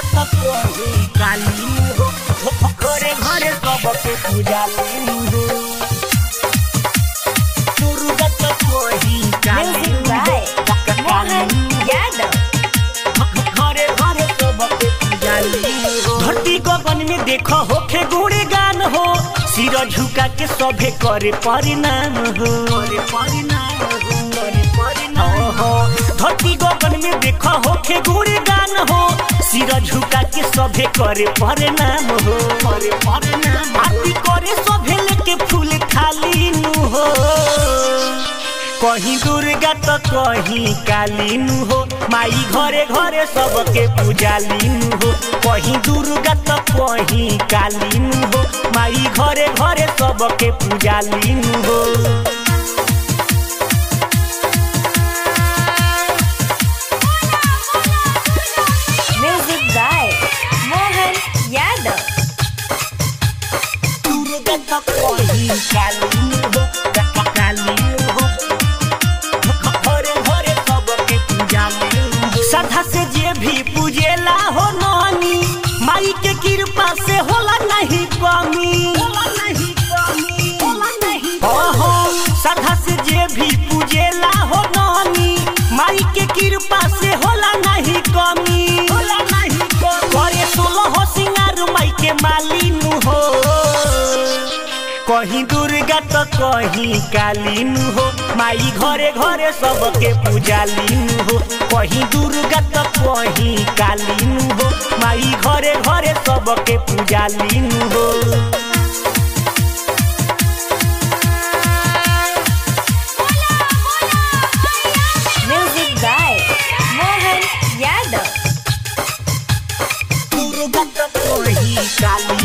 त कही काली हो घरे घरे सबके पूजाली हो दुर्गा त कही काली Music by Mohan Yadav. घरे घरे सबके पूजाली हो धरती गगन में देखो होखे गुणे गान हो सिर झुका के सभे करे परिणाम हो करे परिणाम हो करे परिणाम हो धरती गगन में देखो होखे गुणे गान हो सिर झुका के सभे करे परिणाम हो करे परिणाम आरती करे सभे लेके फूल थाली नु हो कहीं दुर्गा तो कहीं काली नु हो माई घरे घरे सबके पूजाली नु हो कहीं दुर्गा तो कहीं काली नु हो माई घरे घरे सबके पूजाली नु हो Music by Mohan Yadav. Durga तो कहीं काली नु हो का- काली नु हो घरे घरे सबके पूजाली नु हो श्रद्धा से जे भी पूजेला हो नानी माई के कृपा से होला नहीं कमी होला नहीं कमी होला नहीं ओहो श्रद्धा से जे भी पूजेला हो नानी माई के कृपा से होला नहीं कमी होला नहीं कमी करे सोलह हो सिंगार माई के मालिनु हो कहीं दुर्गा तो कहीं काली नु हो माई घरे घरे सबके पूजाली नु हो कहीं दुर्गा तो कहीं काली नु हो माई घरे घरे सबके पूजाली नु हो Music by Mohan Yadav. Durga तो कहीं काली